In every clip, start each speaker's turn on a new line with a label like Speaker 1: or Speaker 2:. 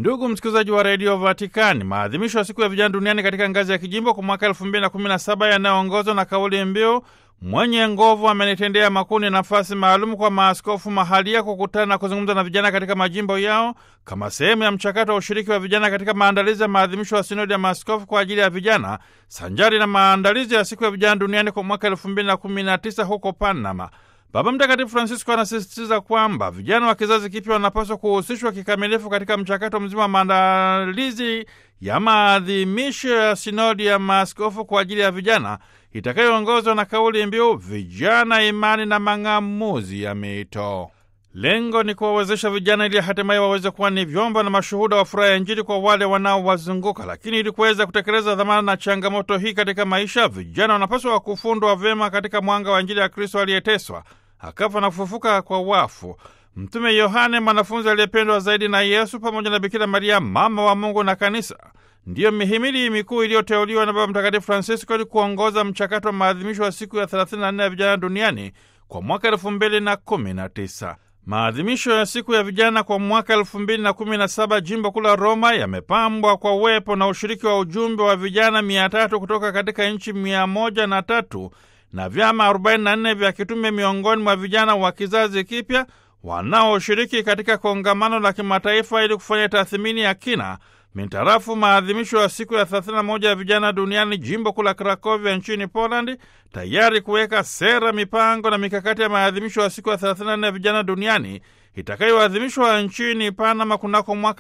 Speaker 1: Ndugu msikilizaji wa redio Vatikani, maadhimisho ya siku ya vijana duniani katika ngazi ya kijimbo kwa mwaka elfu mbili na kumi na saba yanayoongozwa na kauli mbiu mwenye nguvu amenitendea makuu, ni nafasi maalum kwa maaskofu mahalia kukutana na kuzungumza na vijana katika majimbo yao kama sehemu ya mchakato wa ushiriki wa vijana katika maandalizi ya maadhimisho ya sinodi ya maaskofu kwa ajili ya vijana sanjari na maandalizi ya siku ya vijana duniani kwa mwaka elfu mbili na kumi na tisa huko Panama. Baba Mtakatifu Francisco anasisitiza kwamba vijana wa kizazi kipya wanapaswa kuhusishwa kikamilifu katika mchakato mzima wa maandalizi ya maadhimisho ya sinodi ya maaskofu kwa ajili ya vijana itakayoongozwa na kauli mbiu vijana, imani na mang'amuzi ya mito. Lengo ni kuwawezesha vijana ili hatimaye waweze kuwa ni vyombo na mashuhuda wa furaha ya Injili kwa wale wanaowazunguka. Lakini ili kuweza kutekeleza dhamana na changamoto hii katika maisha, vijana wanapaswa kufundwa vyema katika mwanga wa Injili ya Kristo aliyeteswa akafa na kufufuka kwa wafu. Mtume Yohane, mwanafunzi aliyependwa zaidi na Yesu pamoja na Bikira Maria, mama wa Mungu na Kanisa, ndiyo mihimili mikuu iliyoteuliwa na Baba Mtakatifu Francisco ili kuongoza mchakato wa maadhimisho ya siku ya 34 ya vijana duniani kwa mwaka 2019. Maadhimisho ya siku ya vijana kwa mwaka 2017 jimbo kuu la Roma yamepambwa kwa uwepo na ushiriki wa ujumbe wa vijana 300 kutoka katika nchi 103 na vyama 44 vya kitume miongoni mwa vijana wa kizazi kipya wanaoshiriki katika kongamano la kimataifa ili kufanya tathmini ya kina mintarafu maadhimisho ya siku ya 31 ya vijana duniani jimbo kuu la Krakovia nchini Polandi, tayari kuweka sera, mipango na mikakati ya maadhimisho ya siku ya 34 ya vijana duniani itakayoadhimishwa nchini Panama kunako mwaka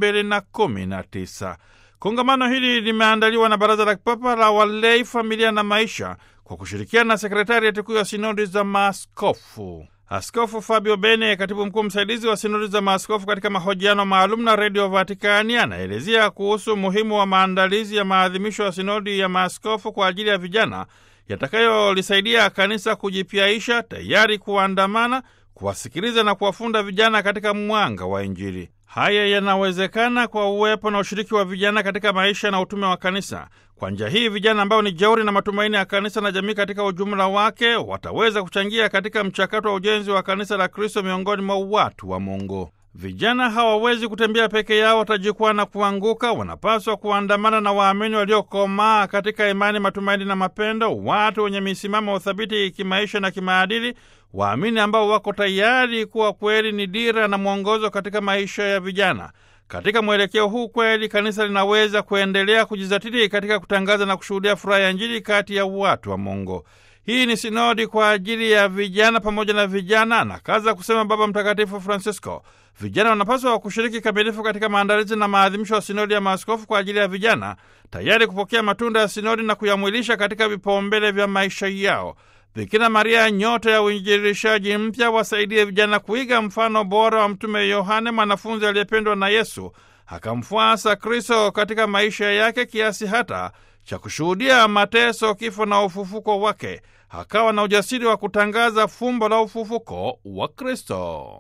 Speaker 1: 2019. Kongamano hili limeandaliwa na Baraza la Kipapa la Walei, Familia na Maisha kwa kushirikiana na sekretariati kuu ya sinodi za maaskofu. Askofu Fabio Bene, katibu mkuu msaidizi wa sinodi za maaskofu, katika mahojiano maalum na redio Vatikani, anaelezea kuhusu umuhimu wa maandalizi ya maadhimisho ya sinodi ya maaskofu kwa ajili ya vijana yatakayolisaidia kanisa kujipyaisha, tayari kuandamana, kuwasikiliza na kuwafunda vijana katika mwanga wa Injili. Haya yanawezekana kwa uwepo na ushiriki wa vijana katika maisha na utume wa kanisa. Kwa njia hii vijana ambao ni jeuri na matumaini ya kanisa na jamii katika ujumla wake wataweza kuchangia katika mchakato wa ujenzi wa kanisa la Kristo miongoni mwa watu wa Mungu. Vijana hawawezi kutembea peke yao, watajikwaa na kuanguka. Wanapaswa kuandamana na waamini waliokomaa katika imani, matumaini na mapendo, watu wenye misimamo uthabiti kimaisha na kimaadili, waamini ambao wako tayari kuwa kweli ni dira na mwongozo katika maisha ya vijana. Katika mwelekeo huu kweli kanisa linaweza kuendelea kujizatiti katika kutangaza na kushuhudia furaha ya Injili kati ya watu wa Mungu. Hii ni sinodi kwa ajili ya vijana pamoja na vijana, anakaza kusema Baba Mtakatifu Francisco. Vijana wanapaswa kushiriki kamilifu katika maandalizi na maadhimisho ya sinodi ya maaskofu kwa ajili ya vijana, tayari kupokea matunda ya sinodi na kuyamwilisha katika vipaumbele vya maisha yao. Bikira Maria, nyota ya uinjilishaji mpya, wasaidie vijana kuiga mfano bora wa Mtume Yohane, mwanafunzi aliyependwa na Yesu, akamfuasa Kristo katika maisha yake kiasi hata cha kushuhudia mateso, kifo na ufufuko wake. Akawa na ujasiri wa kutangaza fumbo la ufufuko wa Kristo.